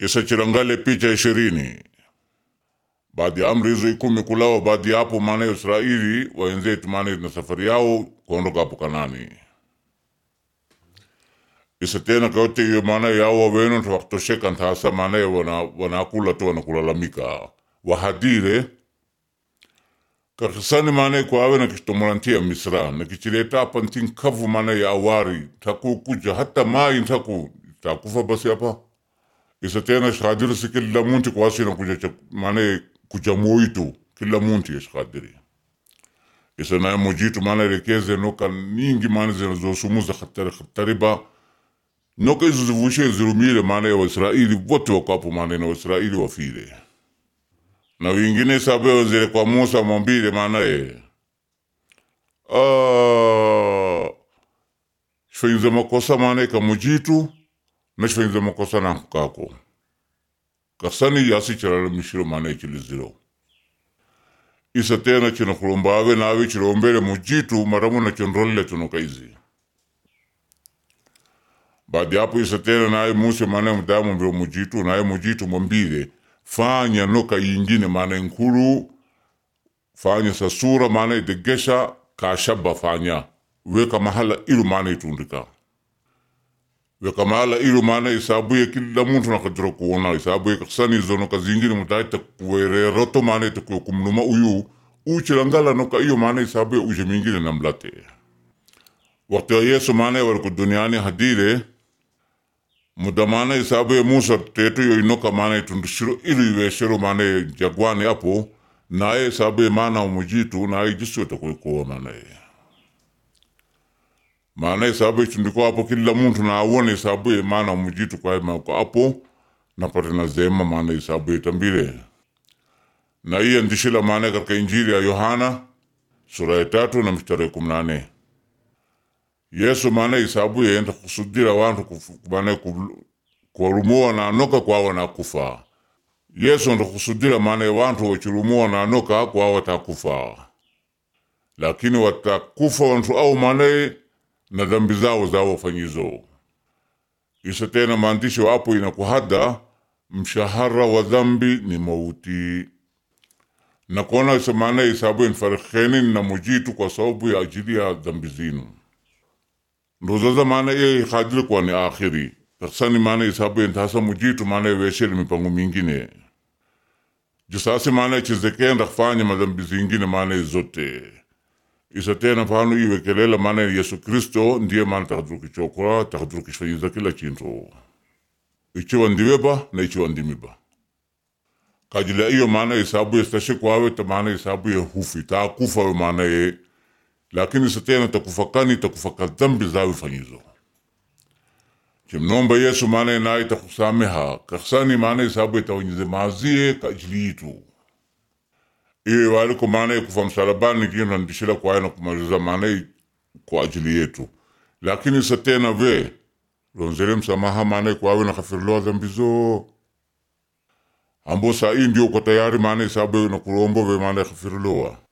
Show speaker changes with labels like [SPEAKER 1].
[SPEAKER 1] isachirangale picha ishirini baadhi ya amri hizo ikumi kulawa baadhi ya hapo maana ya Israeli waenzetu maana na safari yao kuondoka hapo Kanani isa tena kayote hiyo maana yao wawenu ntawakutosheka ntasa maana ya wana wanakula tu wanakulalamika wahadire kakisani maana kwa awe na kishtomolantia misra na kichileta hapa ntin kavu maana ya awari taku kuja hata mai ntaku takufa basi hapa isa tena shadiri si kila munti kwa asina kuja cha- maana kuja moitu kila munti ya shadiri isa na mojitu maana rekeze noka ningi maana zinazosumuza khatari khatari ba noka hizo zivushe zirumile maana ya Waisraeli wote wako hapo maana na Waisraeli wafile na wengine sabe wazile kwa Musa mwambile maana ye ah shifanyze makosa maana kamujitu na shifanyze makosa na kako kasani yasi chiralamishiro maana chiliziro isa tena chino kulombawe nawe chilombele mujitu maramu na chonrolle tuno kaizi baadi hapo isa tena naye Musa maana mdamu mbilo mujitu naye mujitu mwambile fanya noka yingine maana nkulu fanya sa sura maana idegesha kashaba fanya weka mahala ilu maana itundika weka mahala ilu maana isabuye kila muntu nakadira kuona isabuye kasani zono kazingine mutaita kuwereroto maana itakuwa kumnuma uyu uchilangala noka iyo maana isabuye uje mingine namlate wakati wa Yesu maana waliku duniani hadire muda maana isabuye Musa tetu yo inoka maana itundishiro ilu iweshero maana jagwani hapo naye isabuye maana umujitu naye jisu itakuwa maana ye maana isabu itundiko hapo kila muntu na awone isabu ye maana mujitu kwa mako hapo napate na zema maana isabu itambile na iya ndishila maana katika injili ya Yohana sura ya tatu na mstari kumi na nane Yesu maana isabu ye enda kusudira wantu kufu- maana ku- kuwarumua na anoka kwawa na kufa Yesu enda kusudira maana wantu wachirumua na anoka kwawa watakufa lakini watakufa wantu au maana na dhambi zao zao wafanyizo. Isa tena maandishi hapo inakuhada mshahara wa dhambi ni mauti, na kuona isa maana isabu infarikeni na mujitu kwa sababu ya ajili ya dhambi zinu ndo zaza maana ye khadiri kwa ni akhiri taksani maana isabu intasa mujitu maana wesheli mipango mingine jisasi maana chizekenda kufanya madhambi zingine maana zote isa tena pano iwekelela maana Yesu Kristo ndiye maana takadrukichokora takadrukishayiza kila chintu ichiwa ndiweba na ichiwa ndimiba kajila iyo maana isabu yestashe kwawe ta maana isabu ye hufi takufa we maana ye lakini isa tena takufakani takufaka dhambi zawe fanyizo chimnomba Yesu maana naye takusameha kaksani maana isabu itawanyize mazie kajili yitu iwe waliko maana ya kufa msalabani kina ndishila kwa na kumaliza maana ya kwa ajili yetu lakini sa tena ve lonzele msamaha maana ya kwawe na kafiriliwa dhambi zo ambo saa hii ndio uko tayari maana isabu na kulombo ve maana ya kafiriliwa